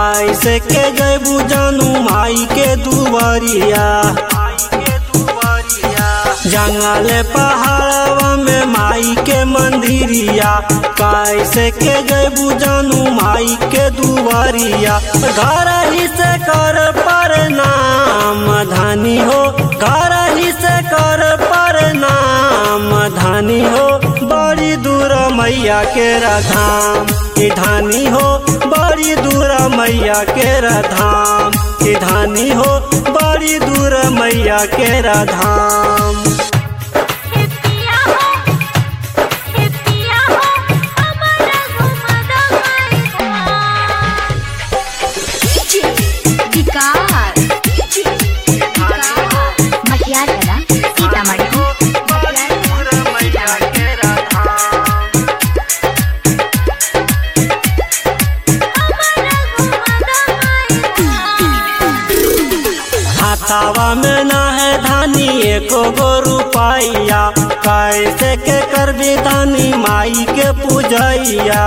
कैसे के जैबू जानू माई के दुआरिया जंगल पहाड़वा में माई के मंदिरिया कैसे के जैबू जानू माई के दुआरिया घर ही से कर प्रणाम धानी हो घर ही से कर प्रणाम धानी हो बड़ी दूर मैया के धाम की धानी हो बड़ी दूर मैया के धाम की धानी हो बड़ी दूर मैया के धाम हे पिया हो हे पिया हो हमरा घुमा दो मैदान विकार मटियार कला सीतामढ़ी हमरा घुमा दो मैदान हाथावा में ना है धानी एको गो रुपैया कैसे के कर धानी माई के पूजैया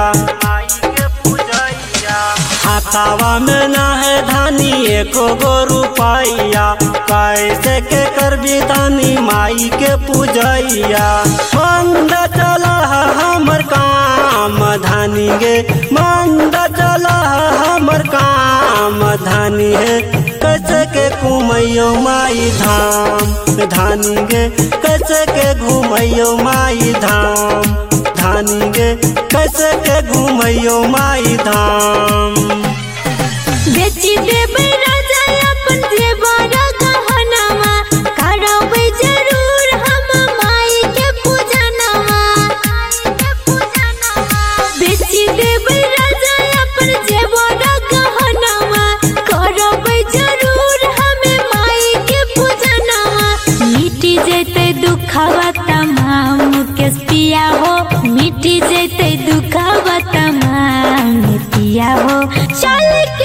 हाथावा में ना है धानी एको गो रुपैया कैसे के कर धानी माई के पूजैया मंद चला हमर काम धानी गे मंद चला हमर काम धानी है कैसे के घूमैयो माई धाम धानी गे कैसे के घूमैयो माई धाम धानी गे कैसे के घूमैयो माई धाम बेची देबै राजा अपन जेवर गहनवा करबै जरूर हम माई के पूजनवा बेची देबै राजा अपन जेवर गहनवा करबै जरूर हम माई के पूजनवा मिटी जेतै दुखवा तमाम केस पिया हो मिटी जेतै दुखवा तमाम पिया हो चल के